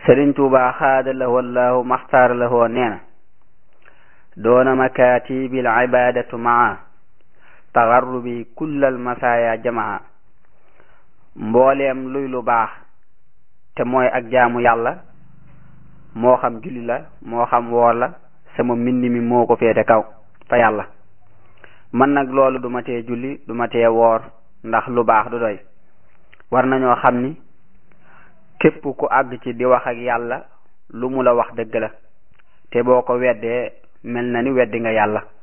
sëriñ tuuba xaada lahu allahu maxtaar lahu nee na doona makatibil ibadatu maa taxarrubi kullal masaaya jamaa mbooleem luy lu baax te mooy ak jaamu yàlla moo xam julli la moo xam woor la sama mbind mi moo ko féete kaw fa yàlla man nag loolu du ma tee julli du ma tee woor ndax lu baax du doy war nañoo xam ni képp ku àgg ci di wax ak yàlla lu mu la wax dëgg la te boo ko weddee mel na ni weddi nga yàlla